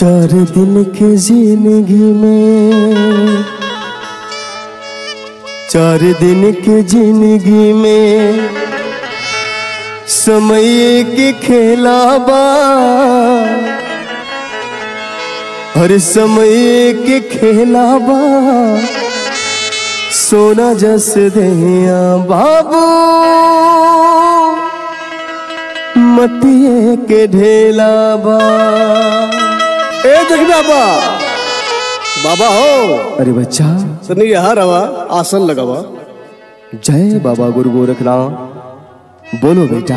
चार दिन के जिंदगी में चार दिन के जिंदगी में समय के खेलाबा हर समय के खेलाबा सोना जस दहिया बाबू मटिए के ढेलाबा ए जग बाबा बाबा हो अरे बच्चा सनी यहाँ रवा आसन लगावा जय बाबा गुरु गोरखनाथ बोलो बेटा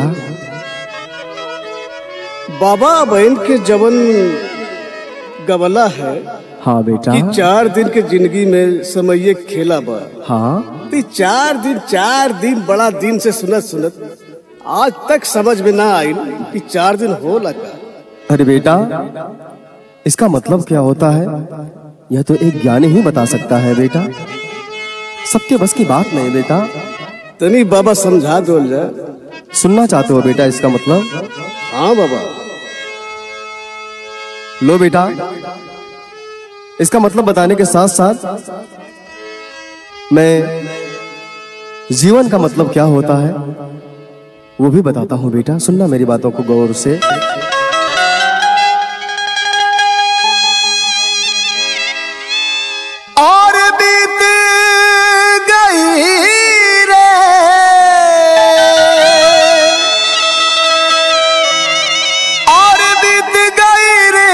बाबा बहन के जवन गवला है हाँ बेटा कि चार दिन के जिंदगी में समय खेला बा हाँ ती चार दिन चार दिन बड़ा दिन से सुनत सुनत आज तक समझ में ना आई कि चार दिन हो लगा अरे बेटा इसका मतलब क्या होता है यह तो एक ज्ञानी ही बता सकता है बेटा सबके बस की बात नहीं बेटा तनी बाबा समझा दो जाए सुनना चाहते हो बेटा इसका मतलब हाँ बाबा लो बेटा इसका मतलब बताने के साथ साथ मैं जीवन का मतलब क्या होता है वो भी बताता हूँ बेटा सुनना मेरी बातों को गौर से और बीत गई रे और बीत गई रे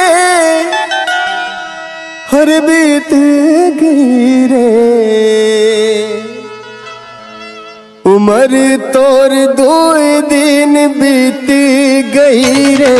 हर बीत गई रे उमर तोर दो दिन बीत गई रे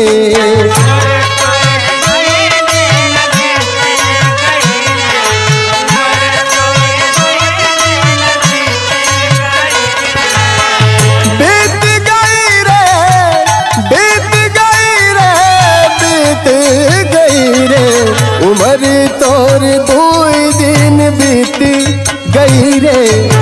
बीत गई रे बीत गई रे बीत गई रे उमर तोर दो दिन बीत गई रे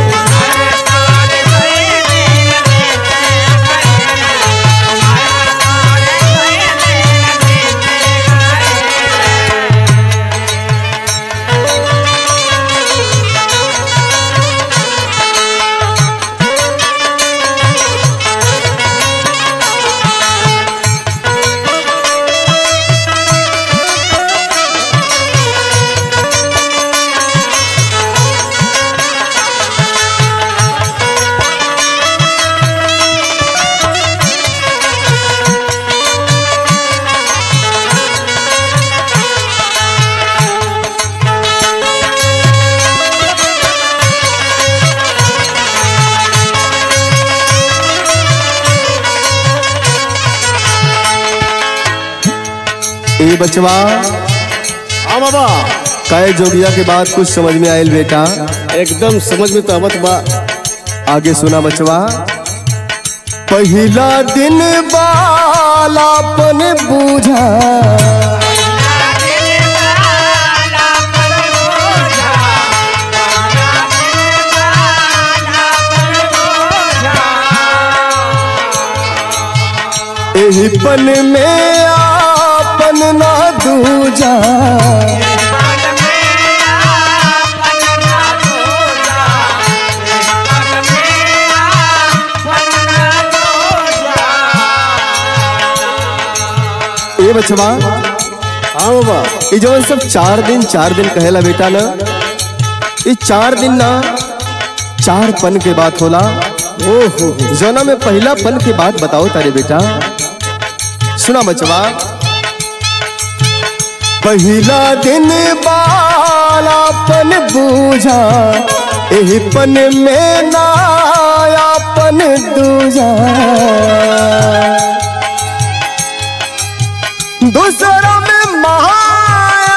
ए बचवा हाँ बाबा काय जोगिया के बाद कुछ समझ में आयल बेटा एकदम समझ में तो आवत बा आगे सुना बचवा पहला दिन बालापन बूझा एही पन में आपन ना दूजा ए बचवा हाँ बाबा ये जो सब चार दिन चार दिन कहेला बेटा ना ये चार दिन ना चार पन के बात होला ओ हो हो जोना में पहला पन के बात बताओ तारे बेटा सुना बचवा पहला दिन बालापन बूझा एही पन में नायापन दूजा दूसरा में माया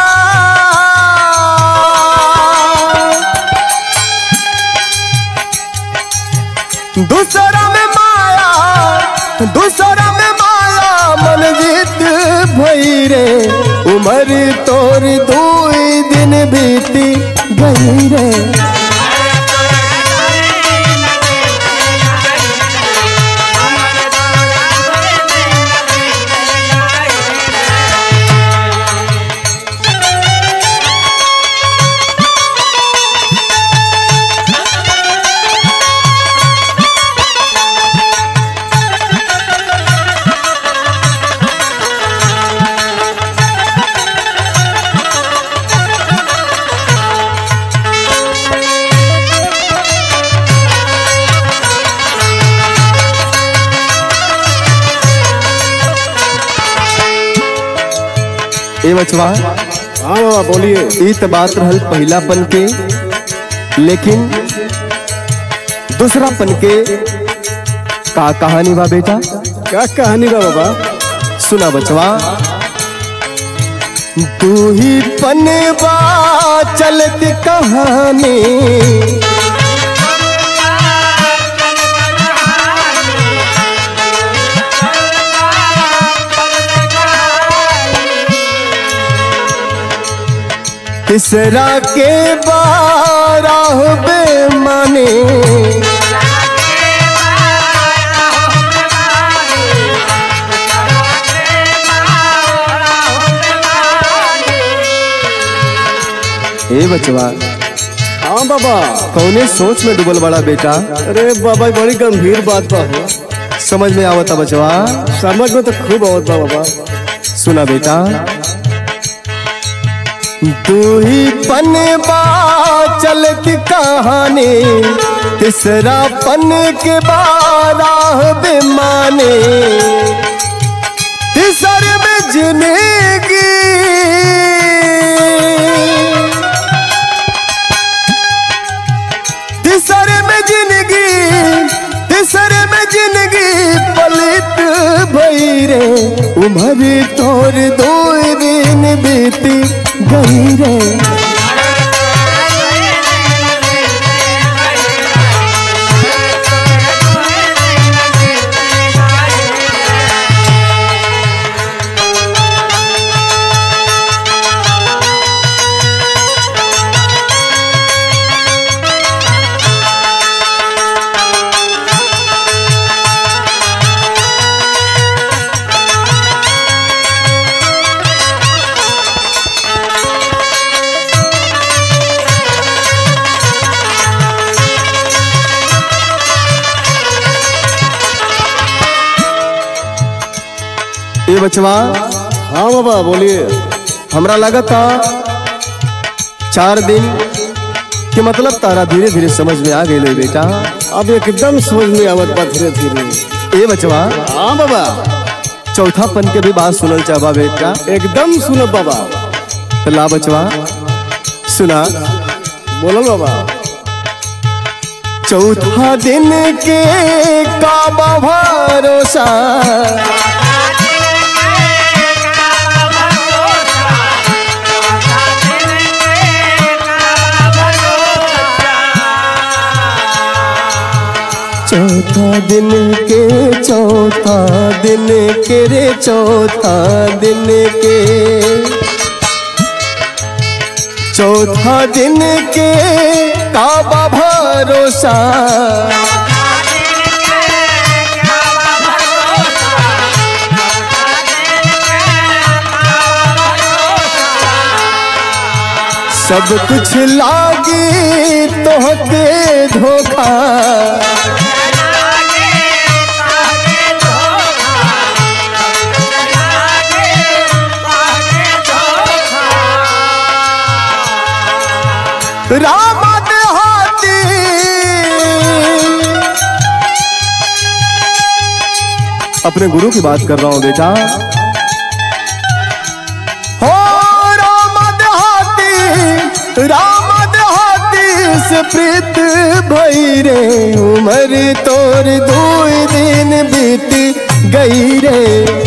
दूसरा में माया दूसरा में माया मन जीत भई रे उमर तोर दो दिन बीती गई रे ए बचवा हाँ बाबा बोलिए ई त बात रहल पहिलापन के लेकिन दूसरापन के का कहानी बा बेटा क्या कहानी बा बाबा सुना बचवा तू ही पनवा चलती कहानी तीसरा के बारह बेमाने ए बचवा हाँ बाबा कौने सोच में डूबल बड़ा बेटा अरे बाबा बड़ी गंभीर बात बा हो समझ में आवता बचवा समझ में तो खूब आवत बा बाबा सुना बेटा तू ही पनवा चलती कहानी तीसरा पन के बारह बेमाने तीसर में जिंदगी तीसर में जिंदगी तीसर में जिंदगी पलित भई रे उम्र तोर दो दिन बीती गई रे ए बचवा हाँ बाबा बोलिए हमरा लगता चार दिन के मतलब तारा धीरे धीरे समझ में आ गई बेटा अब एकदम समझ में आवत बा धीरे धीरे ए बचवा हाँ बाबा चौथा पन के भी बात सुनल चाहबा बेटा एकदम सुनो बाबा तो ला बचवा सुना बोलो बाबा चौथा दिन के काबा भरोसा चौथा दिन के चौथा दिन के रे चौथा दिन के चौथा दिन के काबा भरोसा सब कुछ लागी तोहके धोखा राम देहाती अपने गुरु की बात कर रहा हूं बेटा हो राम देहाती राम देहाती से प्रीत भई रे उमर तोर दो दिन बीत गई रे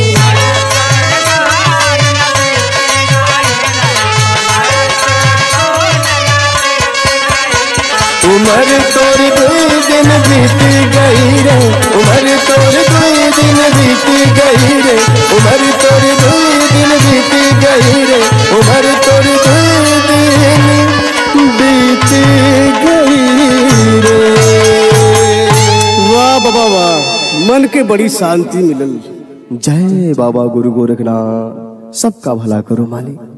उमर तोर दुई दिन बीत गई रे उमर तोर दुई दिन बीत गई रे उमर तोर दुई दिन बीत गई रे उमर तोर दुई दिन बीत गई रे वाह बाबा वाह मन के बड़ी शांति मिलल जय बाबा गुरु गोरखनाथ सबका भला करो मालिक